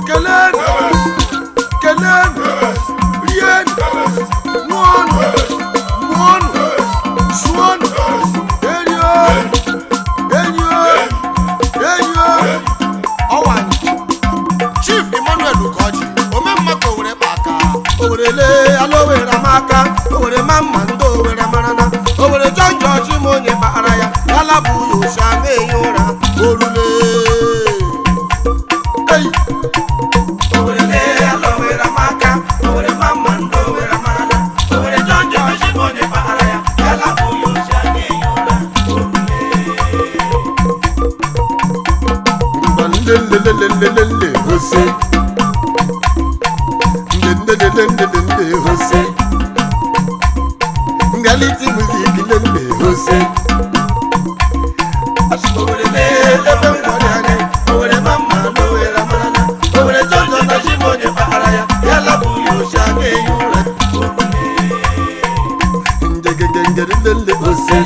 kelenu kelenu rienu ṅụọnụ mụọnụ sụọnụ erio enyo enyo ọwanyị chief emmanuel ukoji omemma ka owere kpa aka owere lee ala owere amaka owere ma mma ndị owere marana owere jọn jọji ma onye kpara ya yala bụ ya osi aga ehi ụra orule Ei! owere lee ala owere amaka owere ma mma ndị owere marana owere jọn jọji ma onye kpara ya yala bụ ya osi aga ehi ụra orule nlelelelelele hose nlelelelelele hose ngaliti muzik lele hose owere ebe ngwari anyị owere ma mma na owere amarana owere jọjọ na chimonye kpara ya ya lapụ ya ochi aka ehi ụra njegegengere hose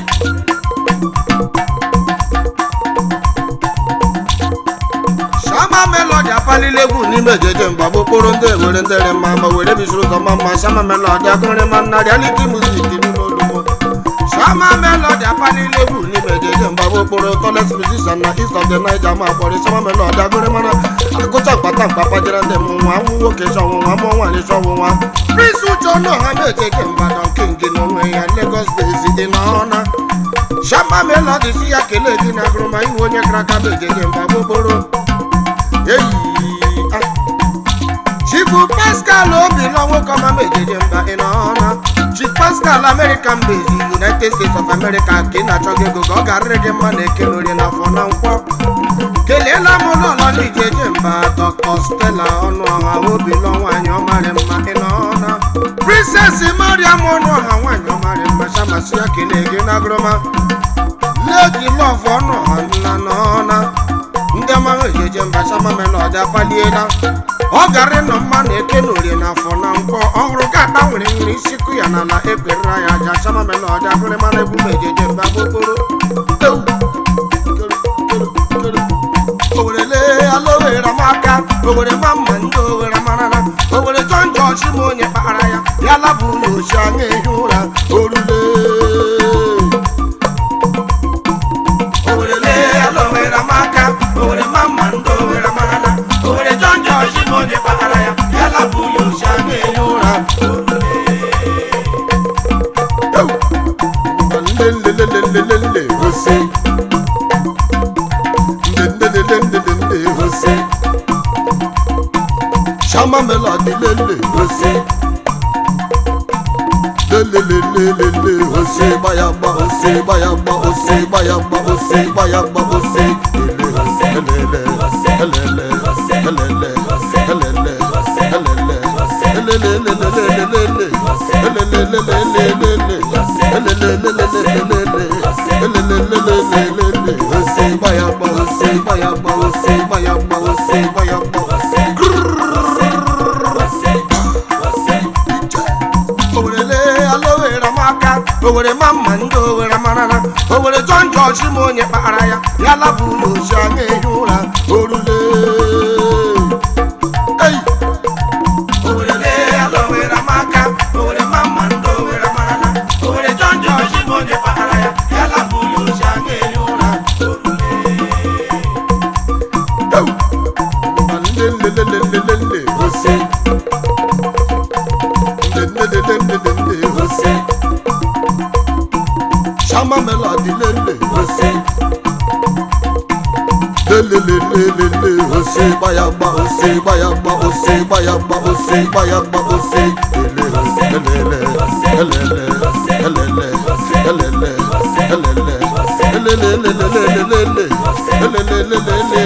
Shama Melody apalila egwu n'ime ejeje mgba bụ okporo ndị ewere ndere mma ma were bisiri ụzọ mma mma Shama Melody agụrị ma nna reality music n'ime olugbo Shama Melody apalila egwu n'ime ejeje mgba bụ okporo tallest musician na east of the Niger ma kpọrọ Shama Melody agụrị mana agụcha mkpata mkpa kpajere ndị mụ nwa nwụ nwoke chọ ọnwụnwa mụọ nwaanyị chọ ọnwụnwa Prince Uche ọnụọha na-ejeje mgba Don King n'onwe ya Lagos base dị n'ọna Shama Melody si ya kelee gị na agụrụ ma ihu onye kara aka bụ ejeje mgba bụ okporo Eyi, ah. chifu pascal obi nwa nwoke ọma mejeje mba ị nọọna chief pascal american base united states of america ka ị na-achọ gị ego ka ọ ga-arịrị gị mma na eke n'orie n'afọ na nkwọ keleela m ụlọọlọ n'ijeje mba dr stella ọnụọha obi nọ nwaanyị ọmarị mma ị nọọna princess mariam ọnụọha nwaanyị ọmarị mma chamasi ya kelee gị na agụrụma lady love ọnụọha nna nọọna ndị ọmanwụ ejeje mba Shama Melody apaliela ọ gara ịnọ mma na eke na orie n'afọ na nkwọ ọhụrụ gada nwere nwere isikụ ya n'ala ekwerera ya aja Shama Melody agụrị mana egwu ma ejeje mba gbokporo Ewu! Kere, kere, kere. owere lee ala owere amaka owere ma mma ndị owere marara owere jọn jọji ma onye kpara ya ya labụ ya ochi anya ehi ụra orule Owere lee ala owere amaka owere ma mma ndị owere marala owere jọn jọji ma onye kpara ya ya lapụ ya ochi aka ehi ụra nlelelelelele hose nlelelelelele hose Shama Melody lele hose lelelelelele hose bayagba hose bayagba hose bayagba hose bayagba hose elele elele elele elele elele elele hose bayagba hose bayagba hose bayagba hose bayagba owere alowere amaka owere ma mma ndị owere marara owere jọn jọji ma onye kpara ya ya labụ ya ochi anya ehi ụra orule Ei! Owere alowere amaka owere ma mma ndị owere marara owere jọn jọji ma onye kpara ya ya labụ ya ochi anya ehi ụra orule Ewu! Ma nlelelelelele hose lelelelelele hose Shama Melody lele hose lelelelelele hose bayagba hose bayagba hose bayagba hose bayagba hose ele hose elele elele elele elele elele elelelelelele elelelelele